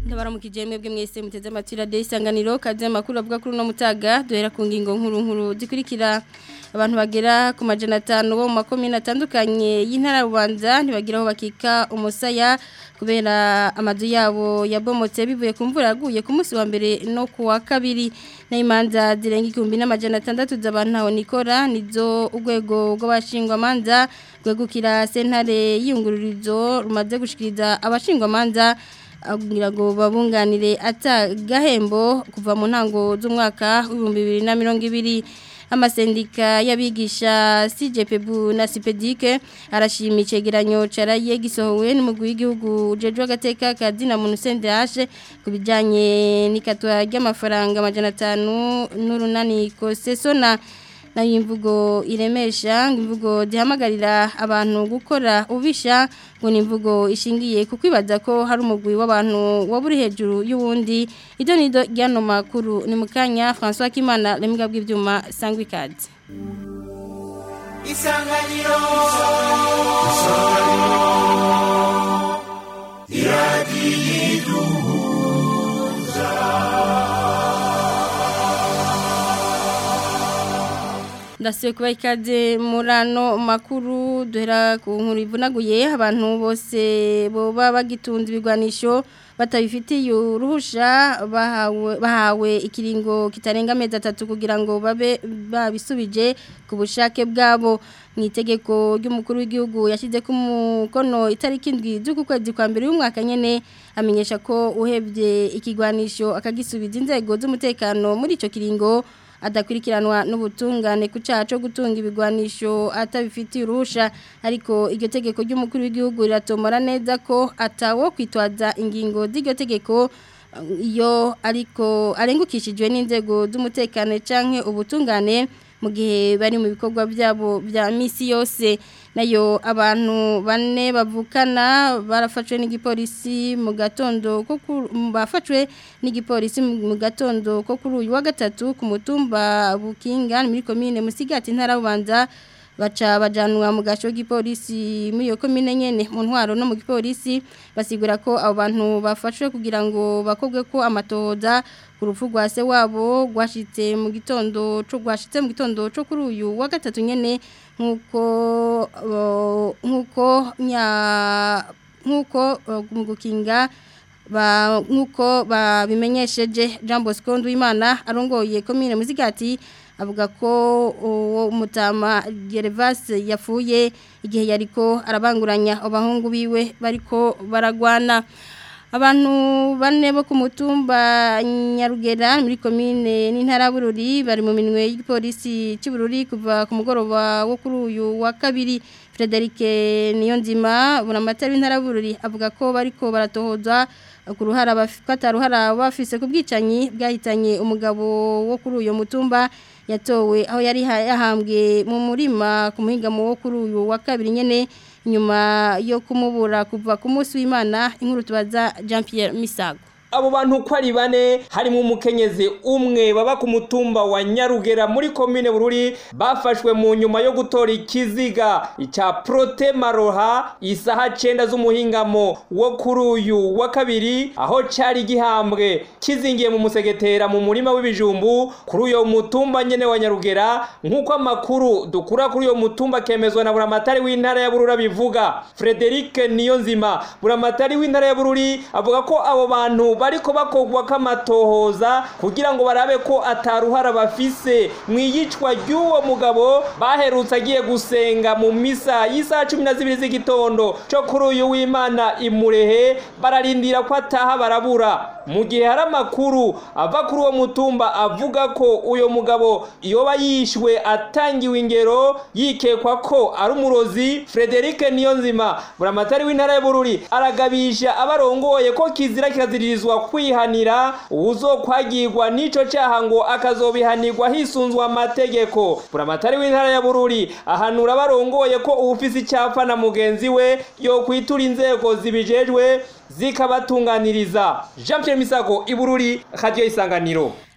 ndabaramukije mwebwe mwese muteze amatwi radiyo isanganiro kaze amakuru avuga kuri uno mutaga duhera ku ngingo nkuru nkuru zikurikira abantu bagera ku majana atanu bo mu makomine atandukanye y'intara rubanza ntibagira aho bakika umusaya kubera amazu yabo yabomotse bivuye ku mvura yaguye ku munsi wa mbere no ku wa kabiri n'imanza zirenga igihumbi n'amajana atandatu z'abantu ntawe nikora nizo urwego rw'abashingwamanza rwegukira sentare y'iyungururizo rumaze gushikiriza abashingwamanza kugira ngo babunganire atagahembo kuva mu ntango z'umwaka w'ibihumbi bibiri na mirongo ibiri amasendika y'abigisha CJPB na CPDIC arashima icegeranyo caraye gisohowe n'umugwi w'igihugu ujejwe agateka kazina muntu CNDH kubijanye n'ikatwa ry'amafaranga amajana 5 n'urunani kosesona na imvugo iremesha imvugo zihamagarira abantu gukora ubisha ngo ni imvugo ishingiye ku kwibaza ko hari umugwi w'abantu waburi hejuru y'uwundi ibyo ni byo ry'ano makuru ni mu kanya francois kimana remwe bw'ibyuma sangwa ikaze isanganiro iradiyo ndasubiye kuba ikaze muri ano makuru duhera ku nkuru ivunaguye abantu bose boba bagitunze ibigwanisho batabifitiye uruhusha bahawe ikiringo kitarenga amezi atatu kugira ngo babe babisubije ku bushake bwabo mu itegeko ry'umukuru w'igihugu yashyize ku mukono itariki indwi z'uku kwezi kwa mbere y'umwaka nyine amenyesha ko uhebye ikigwanisho akagisubiza inzego z'umutekano muri icyo kiringo adakurikiranwa n'ubutungane ku cyaha cyo gutunga ibigwanisho atabifitiye uruhusha ariko iryo tegeko ry'umukuru w'igihugu riratomora neza ko atawo kwitwaza ingingo z'iryo tegeko iyo ariko arengukishijwe n'inzego z'umutekano cyangwa ubutungane mu gihe bari mu bikorwa byabo bya misi yose nayo abantu bane bavukana barafashwe n'igipolisi mu gatondo ko bafashwe n'igipolisi mu gatondo ko kuri uyu wa gatatu ku mutumba bukinga muri komine musigati ntara bubanza baca bajanwa mu gaco k'ipolisi muri iyo komine nyene mu ntwaro no mu gipolisi basigura ko abo bantu bafashwe kugira ngo bakobwe ko amatohoza ku rupfu rwa se wabo rwashitse mu gitondo cyo rwashitse mu gitondo cyo kuri uyu wa gatatu nyene nkuko nkuko nya nkuko mu gukinga ba nkuko babimenyesheje Jean Bosco Ndwimana arongoye komine muzigati avuga ko uwo mutama Gervase yafuye igihe yariko arabanguranya abahungu biwe bariko baragwana abantu bane bo ku mutumba Nyarugera muri komine n'intara bururi bari mu minwe y'igipolisi cy'ubururi kuva ku mugoroba wo kuri uyu wa kabiri Frederic Niyonzima buramatari w'intara bururi avuga ko bariko baratohoza ku ruhara bafata ruhara bafise ku bwicanyi bwahitanye umugabo wo kuri uyu mutumba yatowe aho yari yahambwe mu murima ku muhingamo wo kuri uyu wa kabiri nyene nyuma yo kumubura kuva ku munsi w'Imana inkuru tubaza Jean Pierre Misago abo bantu ko ari bane harimo umukenyezi umwe baba ku mutumba wa nyarugera muri komine bururi bafashwe mu nyuma yo gutora ikiziga icya prote maroha isaha cyenda z'umuhingamo wo kuri uyu wa kabiri aho cyari gihambwe kizingiye mu musegetera mu murima w'ibijumbu kuri uyo mutumba nyene wa nyarugera nk'uko amakuru dukura kuri uyo mutumba kemezwa na buramatari w'intara ya burura bivuga frederic niyonzima buramatari w'intara ya bururi avuga ko abo bantu bariko bakogwa kamatohoza kugira ngo barabe ko ataruhara bafise mwiyicwa ry'uwo mugabo baherutse agiye gusenga mu misa y'isaha cumi na zibiri z'igitondo cyo kuri uyu w'imana imurehe bararindira ko ataha barabura mu gihe hari amakuru ava kuri uwo mutumba avuga ko uyo mugabo yoba yishwe atangiwe ingero yikekwa ko ari umurozi frederic niyonzima buramatari w'intara y'ubururi aragabisha abarongoye ko kizira kikaziririzwa kwihanira uwuzokwagirwa n'ico cyaha ngo akazobihanirwa hisunzwe amategeko buramatari w'intara ya bururi ahanura abarongoye ko uwufise icyapa na mugenzi we yo kwitura inzego zibijejwe zikabatunganiriza jean pierre misago ibururi radiyo isanganiro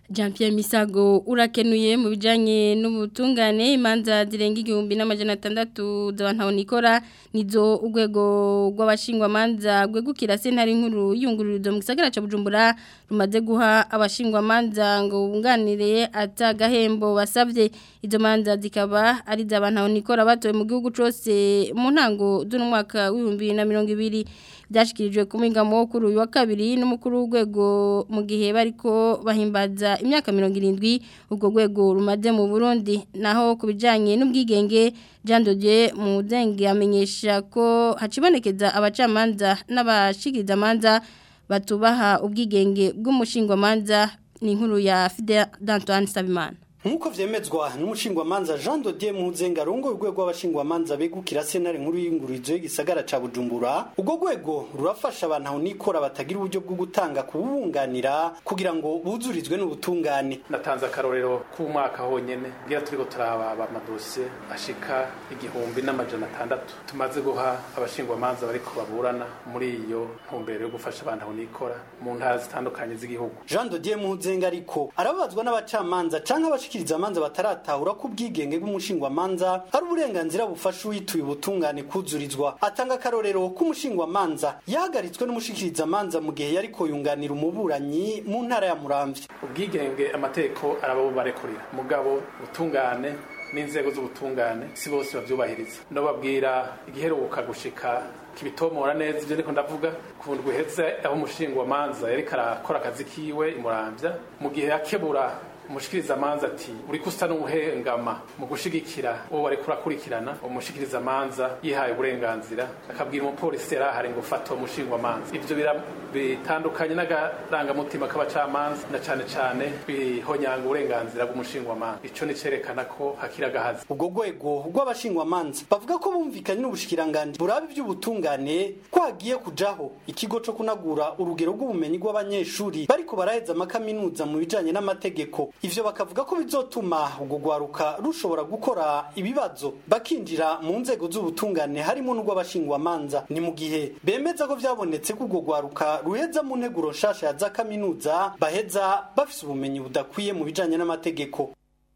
Jean Pierre Misago urakenuye mu bijanye n'ubutungane imanza zirenga igihumbi n'amajana atandatu z'abantu nikora nizo urwego rw'abashingwa manza gwegukira sentare nkuru yungururizo mu gisagara ca Bujumbura rumaze guha abashingwa manza ngo bunganire atagahembo basavye izo manza zikaba ari z'abantu nikora batowe mu gihugu cose mu ntango z'uno mwaka w'ibihumbi na mirongo ibiri byashikirijwe ku mwingamo kuri uyu wa kabiri n'umukuru w'urwego mu gihe bariko bahimbaza imyaka mirongo irindwi ubwo rwego rumaze mu Burundi naho ku bijyanye n'ubwigenge Jean Dodier Mudenge amenyesha ko hacibonekeza abacamanza n'abashikirizamanza batubaha ubwigenge bw'umushingwamanza ni inkuru ya Fidel Dantoine Sabimana Nkuko vyemezwa n'umushingwamanza Jean Dodier Muzenga rongo urwego w'abashingwamanza begukira sentare nkuru y'ingurizo y'igisagara ca Bujumbura ubwo rwego rurafasha abantu aho nikora batagira uburyo bwo gutanga kubunganira kugira ngo buzurizwe n'ubutungane natanze akarorero k'umwaka honyene ngira turiko turaba amadosiye ashika igihumbi n'amajana atandatu tumaze guha abashingwamanza bariko baburana muri iyo ntumbero yo gufasha abantu aho nikora mu ntara zitandukanye z'igihugu Jean Dodier Muzenga ariko arabazwa n'abacamanza canke abashikiriza amanza bataratahura ko ubwigenge bw'umushingwamanza ari uburenganzira bufasha uyituye ubutungane kuzurizwa atanga akarorero k'umushingwamanza yahagaritswe n'umushikiriza amanza mu gihe yariko yunganira umuburanyi mu ntara ya Muramvya ubwigenge amategeko arababubarekurira mugabo ubutungane n'inzego z'ubutungane si bose bavyubahiriza no babwira igiheruka gushika kibitomora neza ivyo ndiko ndavuga ku ndwi iheze aho umushingwamanza yariko arakora akazi kiwe imuramvya mu gihe yakebura umushikiriza amanza ati uriko usa n'ubuhengama mu gushigikira uwo wariko urakurikirana umushikiriza amanza yihaye uburenganzira akabwira umupolisi yarahari ngo ufata uwo mushingwa amanza ivyo bitandukanye n'agarangamutima k'abacamanza na cane cane bihonyanga uburenganzira bw'umushingwa amanza ico ni cerekana ko hakiri agahazi ubwo rwego rw'abashingwamanza bavuga ko bumvikanye n'ubushikiranganji buraba ivy'ubutungane ko hagiye kujaho ikigo co kunagura urugero rw'ubumenyi bw'abanyeshuri bariko baraheza amakaminuza mu bijanye n'amategeko ivyo bakavuga ko bizotuma ubwo gwaruka rushobora gukora ibibazo bakinjira mu nzego z'ubutungane harimo n'urw'abashingwamanza ni mu gihe bemeza ko vyabonetse ko ubwo gwaruka ruheza mu nteguro nshasha ya za kaminuza baheza bafise ubumenyi budakwiye mu bijanye n'amategeko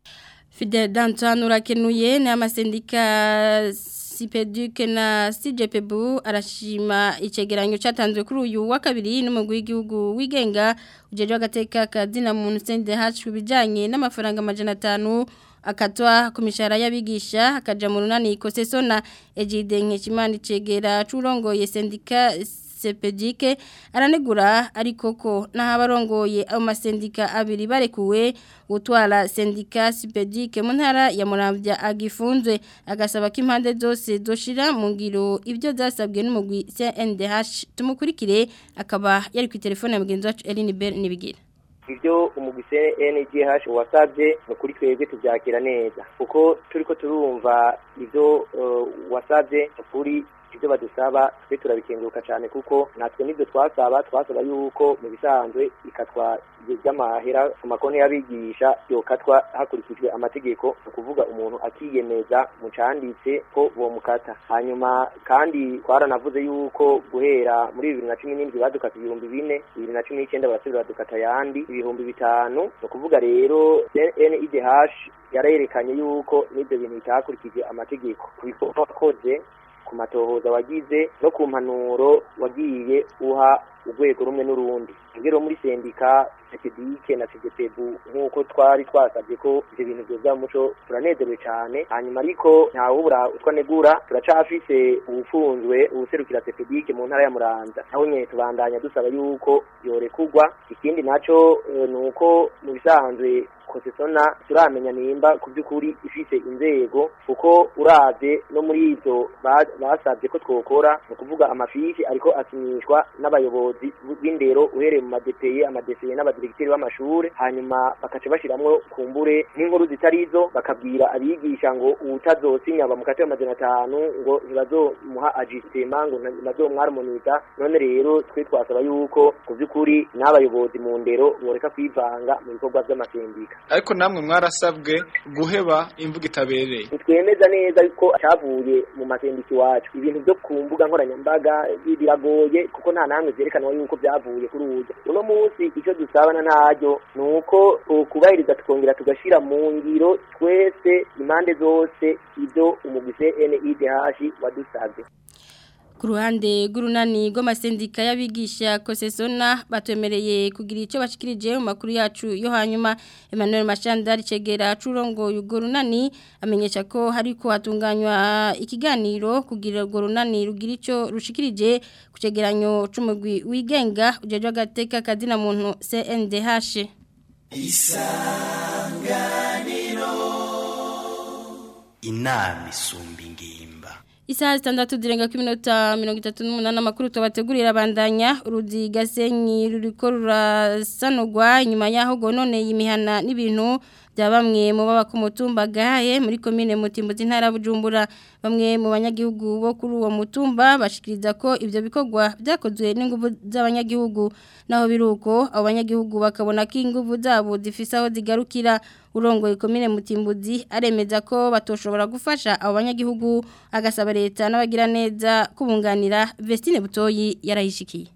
Fidel Danton urakenuye ni amasendika Sipeduke na CJPBU arashima icegeranyo cyatanzwe kuri uyu wa kabiri n'umugwi w'igihugu wigenga ujeje agateka kazina muntu CNDH kubijanye n'amafaranga amajana 5 akatwa ku mishahara y'abigisha akaja mu runani ikosesona Ejide Nkeshimana cegera curongoye sendika sepedike aranegura ariko ko n'abarongoye ayo masendika abiri barekuwe gutwara sendika sepedike mu ntara ya Muramvya agifunzwe agasaba ko impande zose zoshira mu ngiro ibyo zasabwe n'umugwi CNDH tumukurikire akaba yari ku telefone ya mugenzi wacu Eline Bell nibigira ibyo umugise NGH wasabye ni kuri twebwe tubyakira neza kuko turiko turumva ibyo uh, wasabye kuri ibyo badusaba twe turabikenguruka cyane kuko natwe nibyo twasaba twasaba yuko mu bisanzwe ikatwa ry'amahera ku makonti y'abigisha yokatwa hakurikijwe amategeko ni ukuvuga umuntu akiyemeza mu canditse ko bomukata hanyuma kandi twaranavuze yuko guhera muri bibiri na cumi n'indwi badukata ibihumbi bine bibiri na cumi n'icyenda barasubira badukata ayandi ibihumbi bitanu ni ukuvuga rero NIDH yarerekanye yuko n'ibyo bintu bitakurikije amategeko ku bikorwa wakoze ku matohoza wagize no ku mpanuro wagiye uha urwego rumwe n'urundi rero muri sendika sekidike na segepebu nk'uko twari twasabye ko ibyo bintu byoza mu muco turanezerewe cyane hanyuma ariko ntawubura utwo negura turacafise ubufunzwe ubuserukira sekidike mu ntara ya muranza naho nyine tubandanya dusaba yuko yorekugwa ikindi naco ni uko mu bisanzwe kosesona turamenya nimba ku by'ukuri ifise inzego kuko uravye no muri ivyo basabye ko twokora ni ukuvuga amafishi ariko akinishwa n'abayobozi b'indero uhereye mu madepeye amadeseye n'abadiregiteri b'amashure hanyuma bakaca bashiramwo kumbure n'inkuru zitari izo bakabwira abigisha ngo uwutazosinya bamukate amajana atanu ngo ntibazomuha ajisitema ngo ntibazomwarmoniza none rero twe twasaba yuko ku by'ukuri n'abayobozi mu ndero boreka kwivanga mu bikorwa vy'amasendika ariko namwe mwarasabwe guheba imvugo itabereye ntitwemeza neza ko cyavuye mu masendiki iwacu ibintu byo ku mbuga nkoranyambaga biragoye kuko nta namwe byerekanwa yuko byavuye kuri uburyo uno munsi icyo dusabana ntaryo ni uko kubahiriza tukongera tugashyira mu ngiro twese impande zose ibyo umugise NIDH wadusabye ku ruhande rw'urunani rw'amasendika y'abigisha kosesona batwemereye kugira icyo bashikirije mu makuru yacu yo hanyuma Emmanuel Mashandari cegera curongo urwo runani amenyesha ko hariko hatunganywa ikiganiro kugira urwo runani rugira icyo rushikirije ku cegeranyo c'umugwi wigenga ujejwe agateka kazina muntu CNDH isanganiro inama isumba ingimba Isaha zitandatu zirenga ku minota mirongo itatu n'umunani amakuru tubategurira abandanya uruzi gasenyi ruriko rurasanurwa inyuma y'aho gononeye imihana n'ibintu bya bamwe mu baba ku mutumba gahaye muri komine mutimbuzi ntara bujumbura bamwe mu banyagihugu bo kuri uwo mutumba bashikiriza ko ivyo bikorwa byakozwe n'inguvu z'abanyagihugu naho biruko abo banyagihugu bakabona ko inguvu zabo zifise aho zigarukira urongoye komine mutimbuzi aremeza ko batoshobora gufasha abo banyagihugu agasaba leta n'abagira neza kubunganira Vestine Butoyi yarahishikiye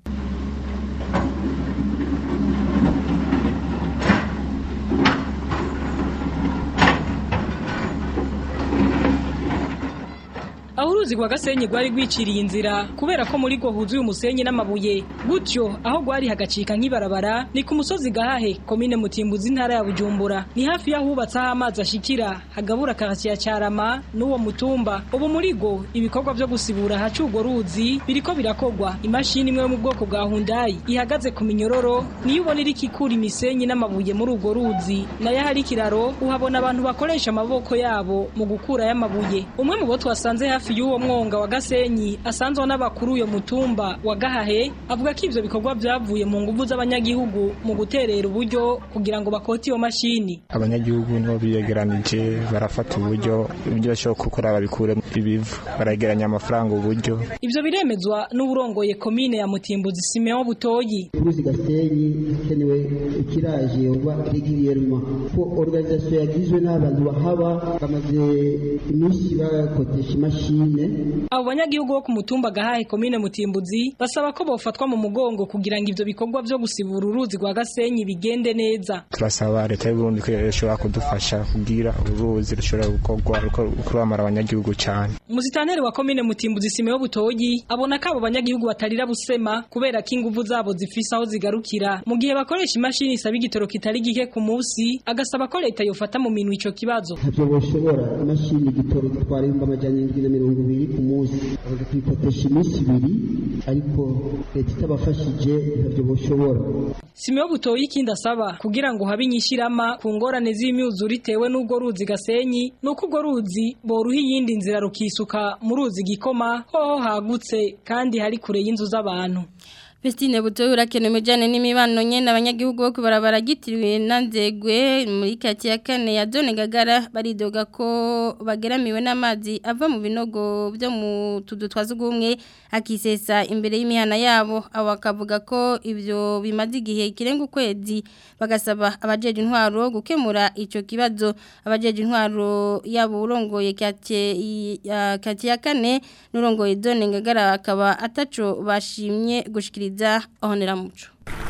aho uruzi rwa gasenyi rwari rwiciriye inzira kubera ko muri rwo huzuye umusenyi n'amabuye gutyo aho rwari hagacika nk'ibarabara ni ku musozi gahahe komine mutimbuzi intara ya bujumbura ni hafi y'ahubatse aho amazi ashikira hagabura karasiya cyarama n'uwo mutumba ubu muri rwo ibikorwa byo gusibura ahaca urwo ruzi biriko birakogwa imashini imwe yo mu bwoko bwa hundayi ihagaze ku minyororo niyo ubona iriko ikura imisenyi n'amabuye muri urwo ruzi nayo ahari ikiraro uhabona abantu bakoresha amaboko yabo mu gukura y'amabuye umwe mu bo twasanze hafi hafi y'uwo mwonga wa Gasenyi asanzwe n'abakuru uyo mutumba wa Gahahe avuga ko ivyo bikorwa byavuye mu nguvu z'abanyagihugu mu guterera uburyo kugira ngo bakote iyo mashini abanyagihugu nibo biyegeranije barafata uburyo ibyo bashobora gukora babikure ibivu barageranya amafaranga uburyo ivyo biremezwa n'uburongoye komine ya Mutimbuzi Simeon Butoyi uruzi Gasenyi hakenewe ikiraje oba régulièrement ko organisation yagizwe n'abantu bahaba bamaze iminsi bakotesha imashini abo banyagihugu bo ku mutumba gahahe komine mutimbuzi basaba ko bofatwa mu mugongo kugira ngo ivyo bikorwa vyo gusibura uruzi rwa gasenyi bigende neza turasaba leta y'u Burundi ko ishobora kudufasha kugira uruzi rushobora gukorwa kurwamara abanyagihugu cyane umusitaneri wa komine mutimbuzi Simeon Butoyi abona ko abo banyagihugu batarira busema kubera ko inguvu zabo zifise aho zigarukira mu gihe bakoresha imashini isaba igitoro kitari gike ku munsi agasaba ko leta yofata mu minwe ico kibazo ntavyo boshobora imashini igitoro gitwara ibihumbi amajana indwi na mirongo ibiri ku munsi bakaza kuyikotesha iminsi ibiri ariko leta itabafashije ntavyo boshobora Simeon Butoyi ikindi asaba kugira ngo habe inyishirama ku ngorane z'imyuzure itewe n'ubwo ruzi gasenyi nuko ubwo ruzi boruha iyindi nzira rukisuka mu ruzi gikoma hoho hagutse kandi hari kure y'inzu z'abantu Vestine Butoyi urakenewe jane n'imibano nyene abanyagihugu bo kubarabara gitiriwe nanzegwe muri kati ya kane ya Zone Gagara baridoga ko bageramiwe n'amazi ava mu binogo byo mu tudu twazugumwe akisesa imbere y'imihana yabo abo akavuga ko ivyo bimaze igihe kirenga ukwezi bagasaba abajeje intwaro gukemura ico kibazo abajeje intwaro yabo urongoye kati ya kati ya kane n'urongoye Zone Gagara akaba ataco bashimye gushikiriza ahonera muco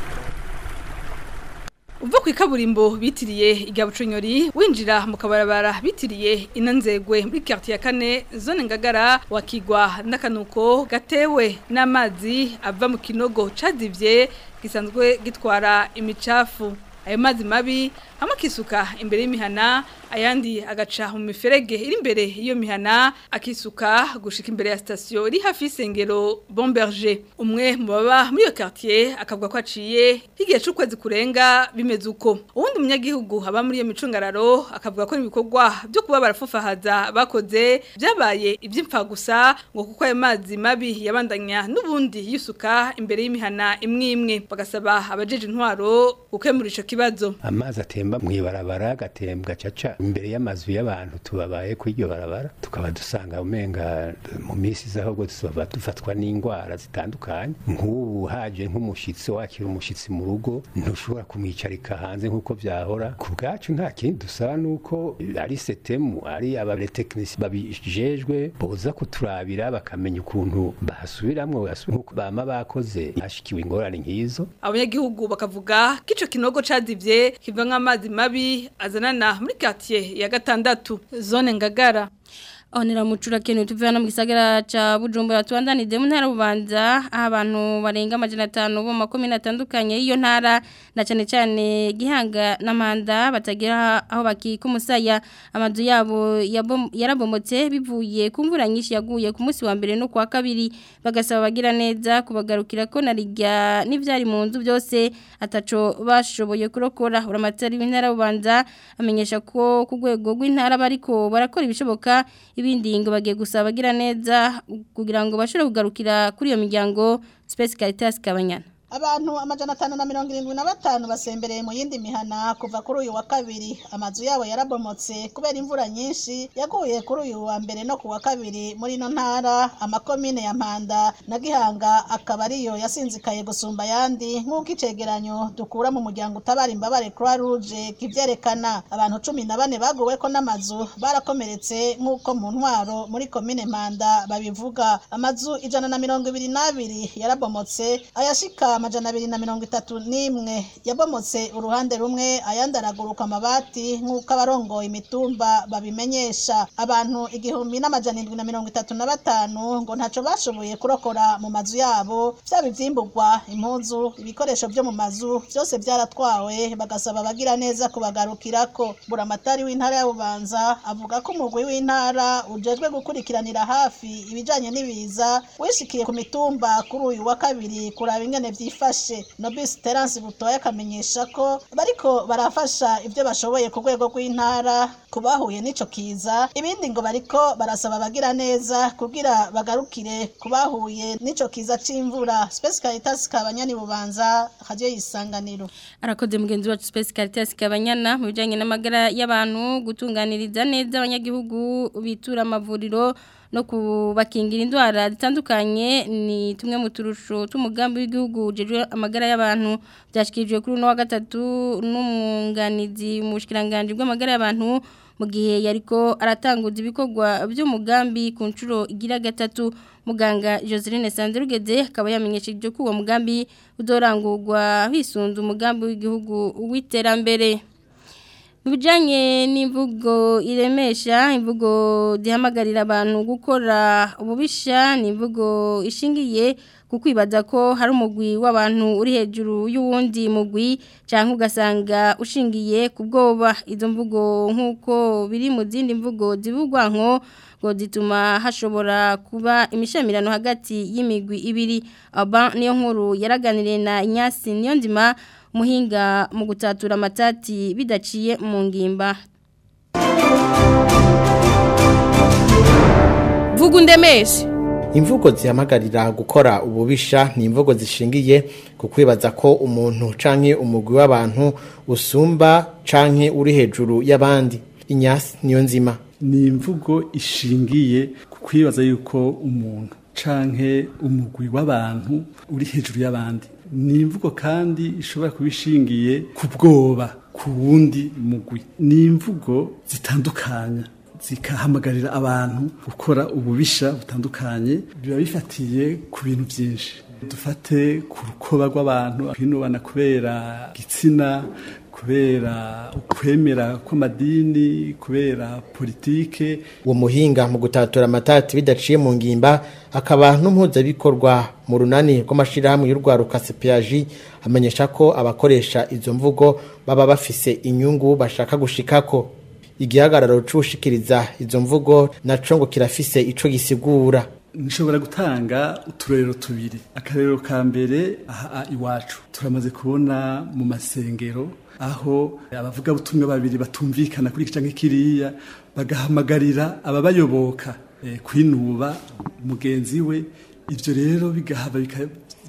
uva ku ikaburimbo bitiriye igabucunyori winjira mu kabarabara bitiriye inanzegwe muri quartier ya kane zone ngagara wakigwa n'akanuko gatewe n'amazi ava mu kinogo cadivye gisanzwe gitwara imicafu ayo mazi mabi hamwe akisuka imbere y'imihana ayandi agaca mu miferege iri imbere y'iyo mihana akisuka gushika imbere ya sitasiyo iri hafi y'isengero Bomberger umwe mu baba muri iyo quartier akavuga ko aciye igihe c'ukwezi kurenga bimeze uko uwundi munyagihugu haba muri iyo micungararo akavuga ko ibikorwa byo kuba barafufahaza bakoze byabaye iby'imfa gusa ngo kuko ayo mazi mabi yabandanya n'ubundi yisuka imbere y'imihana imwe imwe bagasaba abajeje intwaro gukemura ico kibazo amazi atemba mu ibarabara agatembwa caca imbere y'amazu y'abantu tubabaye kuri iryo barabara tukaba dusanga umenga mu minsi z'ahubwo tuba dufatwa n'indwara zitandukanye nk'ubu haje nk'umushitsi wakira umushitsi mu rugo ntushobora kumwicarika hanze nk'uko vyahora ku bwacu nta kindi dusaba nuko ari setemu ari abatekinisi babijejwe boza kuturabira bakamenya ukuntu bahasubiramwo nk'uko bama bakoze hashikiwe ingorane nk'izo abanyagihugu bakavuga ko ico kinogo cadivye kivamwo amazi mabi azanana muri quartier ya gatandatu zone ngagara Onera mucura kenu tuvana mu gisagara ca Bujumbura tubandanije mu ntara bubanza aho abantu barenga amajana 5 bo makomine atandukanye iyo ntara na cyane cyane gihanga n'amanda batagira aho bakika umusaya amazu yabo yarabomotse bivuye ku mvura nyinshi yaguye ku munsi wa mbere no kwa kabiri bagasaba bagira neza kubagarukira ko narijya n'ivyari mu nzu byose ataco bashoboye kurokora uramatari w'intara bubanza amenyesha ko ku rwego rw'intara bariko barakora ibishoboka ibindi ngo bagiye gusaba bagira neza kugira ngo bashobore kugarukira kuri iyo miryango Space Caritas Kabanyana abantu amajana atanu na mirongo irindwi na batanu basembereye mu yindi mihana kuva kuri uyu wa kabiri amazu yabo yarabomotse kubera imvura nyinshi yaguye kuri uyu wa mbere no ku wa kabiri muri ino ntara amakomine ya mpanda na gihanga akaba ariyo yasinzikaye gusumba ayandi nk'uko icegeranyo dukura mu muryango utabara imbabare croix rouge kivyerekana abantu cumi na bane baguweko n'amazu barakomeretse nk'uko mu ntwaro muri komine mpanda babivuga amazu ijana na mirongo ibiri n'abiri yarabomotse ayashika amajana abiri na mirongo itatu n'imwe yabomotse uruhande rumwe ayandi araguruka amabati nk'uko abarongoye imitumba babimenyesha abantu igihumbi n'amajana indwi na mirongo itatu na batanu ngo ntaco bashoboye kurokora mu mazu yabo vyaba ivyimburwa impuzu ibikoresho vyo mu mazu vyose vyaratwawe bagasaba abagira neza kubagarukirako buramatari w'intara ya bubanza avuga ko umugwi w'intara ujejwe gukurikiranira hafi ibijanye n'ibiza wishikiye ku mitumba kuri uyu wa kabiri kuraba ingene vyifashe Nobis Terence Butoya akamenyesha ko bariko barafasha ivyo bashoboye ku rwego rw'intara kubahuye n'ico kiza ibindi ngo bariko barasaba abagira neza kugira bagarukire kubahuye n'ico kiza c'imvura Space Caritas kabanyani bubanza radio yisanganiro arakoze mugenzi wacu Space Caritas kabanyana mu bijanye n'amagara y'abantu gutunganiriza neza abanyagihugu bitura amavuriro no kubakingira indwara zitandukanye ni tumwe mu turusho tw'umugambi w'igihugu ujejwe amagara y'abantu byashyikirijwe kuri uno wa gatatu n'umwunganizi mu bushikiranganje bw'amagara y'abantu mu gihe yariko aratanguza ibikorwa by'umugambi ku nshuro igira gatatu muganga Joseline Sanderugeze akaba yamenyesheje ko uwo mugambi udorangurwa hisunze umugambi w'igihugu w'iterambere mu bijyanye n'imvugo iremesha imvugo zihamagarira abantu gukora ububisha ni imvugo ishingiye ku kwibaza ko hari umugwi w'abantu uri hejuru y'uwundi mugwi cyangwa ugasanga ushingiye ku bwoba izo mvugo nk'uko biri mu zindi mvugo zivugwa nko ngo zituma hashobora kuba imishamirano hagati y'imigwi ibiri aba niyo nkuru yaraganiriye na inyasi niyo nzima muhinga mu gutatura amatati bidaciye mu ngimba vuga undemeshe imvugo zihamagarira gukora ububisha ni imvugo zishingiye ku kwibaza ko umuntu canke umugwi w'abantu usumba canke uri hejuru y'abandi inyasi niyo nzima ni imvugo ishingiye ku kwibaza yuko umuntu canke umugwi w'abantu uri hejuru y'abandi ni imvugo kandi ishobora kuba ishingiye ku bwoba ku wundi mugwi ni imvugo zitandukanya zikahamagarira abantu gukora ububisha butandukanye biba bifatiye ku bintu byinshi dufate ku rukoba rw'abantu kwinubana kubera igitsina kubera ukwemera kw'amadini kubera politike uwo muhinga mu gutatura amatati bidaciye mu ngimba akaba n'impuzabikorwa mu runani rw'amashyirahamwe y'urwaruka sepiyaji amenyesha ko abakoresha izo mvugo baba bafise inyungu bashaka gushikako igihagararo c'ushikiriza izo mvugo naco ngo kirafise ico gisigura nshobora gutanga uturerero tubiri akarero ka mbere aha iwacu turamaze kubona mu masengero aho abavuga butumwa babiri batumvikana kuri iki canke kiriya bagahamagarira ababayoboka eh, kwinuba mugenzi we ivyo rero bigahaba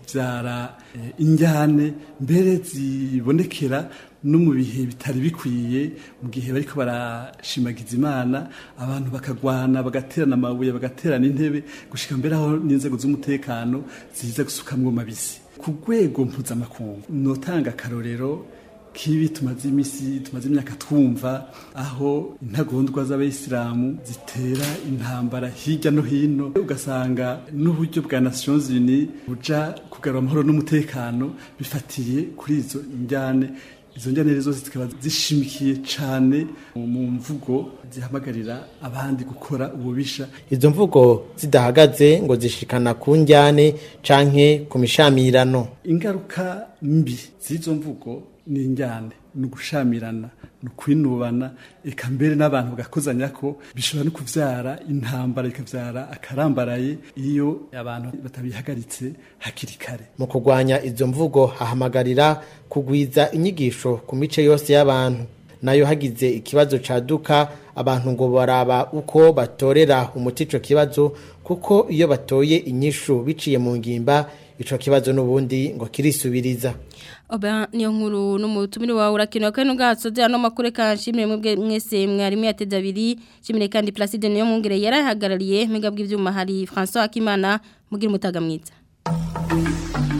kuvyara eh, injyane mbere zibonekera no mu bihe bitari bikwiye mu gihe bariko barashimagiza imana abantu bakagwana bagaterana amabuye bagaterana intebe gushika mbere aho n'inzego z'umutekano ziza gusukamwo mabisi ku rwego mpuzamakungu notanga akarorero kibi tumaze imisi tumaze imyaka twumva aho intagondwa z'abayisilamu zitera intambara hirya no hino ugasanga n'uburyo bwa Nations Unies buja kugarura amahoro n'umutekano bifatiye kuri izo njyane izo njyane rero zose zikaba zishimikiye cane mu mvugo zihamagarira abandi gukora ububisha izo mvugo zidahagaze ngo zishikana ku njyane canke ku mishamirano ingaruka mbi z'izo mvugo ni injyane ni ugushamirana ni ukwinubana eka mbere n'abantu bagakozanya ko bishobora no kuvyara intambara bikavyara akarambaraye iyo abantu batabihagaritse hakiri kare mu kurwanya izo mvugo hahamagarira kugwiza inyigisho ku mice yose y'abantu nayo hagize ikibazo caduka abantu ngo baraba uko batorera umuti ico kibazo kuko iyo batoye inyishu biciye mu ngimba ico kibazo n'ubundi ngo kirisubiriza Oba niyo nkuru n'umutumire wawe urakenewe kandi ugahasoze ano makuru kanshimire mwebwe mwese mwarimu yateze abiri shimire kandi Placide niyo mwungere yarahagarariye mwebwe bw'ivyuma hari François Akimana mugira umutaga mwiza